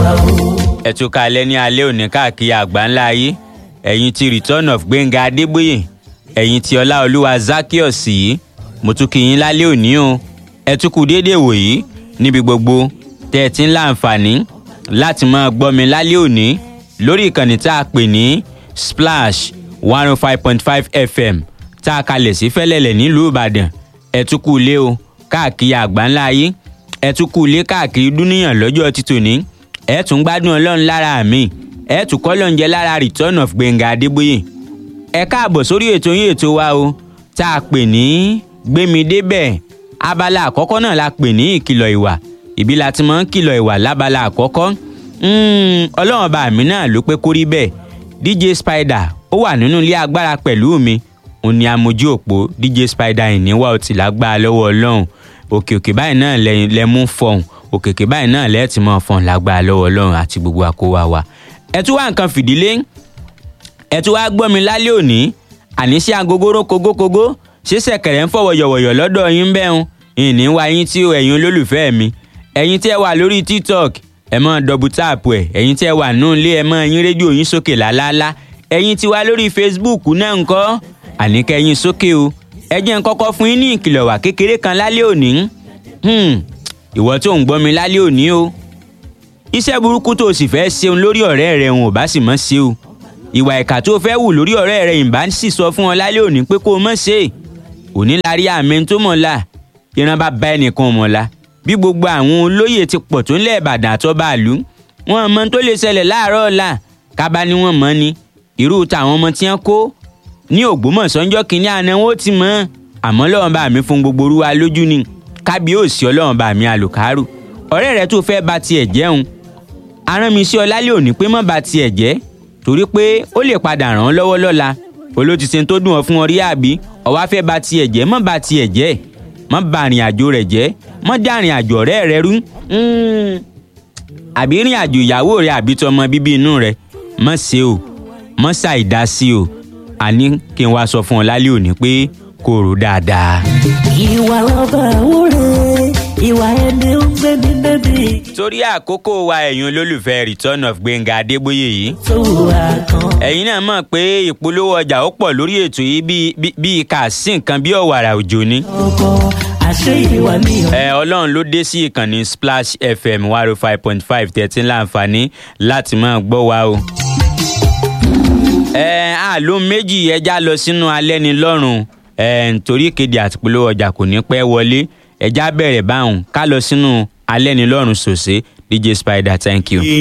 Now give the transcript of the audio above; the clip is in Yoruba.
wa o. ẹ tún kalẹ̀ ní alẹ́ òní káàkiri àgbáńlá ayé ẹ̀yin ti return of gbẹ̀ngà adébóyè ẹ̀yin ti ọláolúwa zakios yìí mo tún kí yín lálẹ́ òní o ẹ tún kú déédéé wòyí níbi gbogbo tẹ́ ẹ ti ń láǹfààní láti máa gbọ́ mi lálẹ́ òní lórí ìkànnì tá a pè ní splash one oh five point five fm tá a kalẹ̀ sí fẹ́lẹ́lẹ̀ nílùú ìbàdàn ẹ tún kú ilé o káàkiri àgbáńlá ayé ẹ tún kú ilé káàkiri dúníyàn lọ́jọ́ títòní ẹ tún gbádùn ọlọ́run lára mi ẹ tún kọ́ lóúnjẹ lára return of gbẹ̀ngà adébóyè ẹ káàbọ̀ sórí ètò yín ètò wa o tá a pè ní gbémi débẹ̀ abala àkọ́kọ́ náà la pè ní ìkìlọ̀ ìwà ìbí la ti máa ń kìlọ̀ ìwà lábala àkọ́kọ́ Mm, ọlọ́run ọba mi náà ló pé kó rí bẹ́ẹ̀ dj spider ó wà nínú ilé agbára pẹ̀lú mi òun ni amójú òpó dj spider ìníwá ọtí lágbára lọ́wọ́ ọlọ́run òkè òkè báyìí náà lẹ lẹ mú fọhùn òkè òkè báyìí náà lẹ ti mọ fọhùn lágbára lọ́wọ́ ọlọ́run àti gbogbo àkówá wa ẹ tún wá nǹkan fìdílé ẹ tún wá gbọ́ mi lálẹ́ òní àníṣe agogoro kogókogó ṣé ṣẹ̀kẹ̀rẹ̀ ń fọwọ́ yọ̀wọ̀yọ̀ lọ́dọ̀ yín bẹ́ẹ̀ ìní wa yín tí ẹ̀yin olólùfẹ́ mi ẹ̀yin tí ẹ wà lórí tiktok ẹ mọ dọbù táàpù ẹ ẹ̀yin tí ẹ wà nù ilé ẹ mọ yín rédíò yín sókè lálálá ẹ̀yin tí wà lórí facebook náà ńkọ́ àníkẹ́ yín sókè o ẹ jẹ́ n kọ́kọ́ fún yín ní ìkìlọ̀ wà kékeré kan lálẹ́ òní Hmm, ìwọ tó ń gbọ́ mi lálẹ́ òní o iṣẹ́ burúkú tó o sì fẹ́ ṣeun lórí ọ̀rẹ́ rẹ òun ò bá sì mọ́ ṣe o ìwà ìkà tó o fẹ́ wù lórí ọ̀rẹ́ rẹ ìbá sì sọ fún ọ lálẹ́ òní pé kó o mọ̀ ṣe òní la rí àmì tó mọ̀ la ìran bá bá ẹnìkan mọ̀ la bí gbogbo àwọn olóyè ti pọ̀ tó ń lẹ̀ ìbàdàn àtọ́ba àlú wọn mọ tó lè ṣẹlẹ̀ láàárọ̀ ọ̀la kábà ni wọ́n mọ̀ ni irú tàwọn ọmọ tí wọ́n kó ní ògbómọ̀ṣọ́ ńjọ́ kínní àná wọn ó ti mọ̀ àmọ́ lọ́wọ́n bá mi fún gbogbo orúwa lójú ni kábíyèsí ọlọ́run bá mi àlùkárù ọ̀rẹ́ rẹ tó fẹ́ ba tiẹ̀ jẹun arán mi sí ọ lálẹ́ òní pé mọ́ ba tiẹ̀ jẹ́ torí pé ó lè padà ràn án lọ́wọ́ lọ́la olótìsẹ́ tó dùn ọ fún ọ rí àbí ọwá fẹ́ ba tiẹ̀ jẹ́ mọ́ ba tiẹ̀ jẹ́ mọ́ ba àrìn àjò rẹ̀ jẹ́ mọ́ dá àrìn àjò ọ̀rẹ́ rẹ rú àbí rìn àjò ìyàwó rẹ àbí tọmọ bíbí inú rẹ mọ́ ṣe o mọ́ ṣàìdá sí o àní kí n wá sọ fún ọ lálẹ́ òní pé kò rò dáadáa. ìwà lọ́ba òwúrẹ́ ìwà ẹni ń gbé ní bẹ́bí. torí àkókò wa ẹ̀yin olólùfẹ́ return of gbẹ̀ngà adébóyè yìí tó wà kan. ẹ̀yin náà mọ̀ pé ìpolówó ọjà ó pọ̀ lórí ètò yìí bíi- bíi- bíi kà sí nǹkan bí ọ̀wàrà òjò ni. ọkọ àṣẹ ìwà mi ò. ẹ ọlọ́run ló dé sí ìkànnì splash fm one oh five point five tẹ̀tí láǹfààní láti máa gbọ́ wa o. ẹ àlọ́ méjì ẹja lọ sínú alẹ́ ni lọ́rùn ẹ nítorí ìkéde àti polówó ọjà kò ní pẹ́ wọlé ẹja bẹ̀rẹ̀ báwọn ká lọ sínú alẹ́ ni lọ́rùn sòsé dj spider thank you.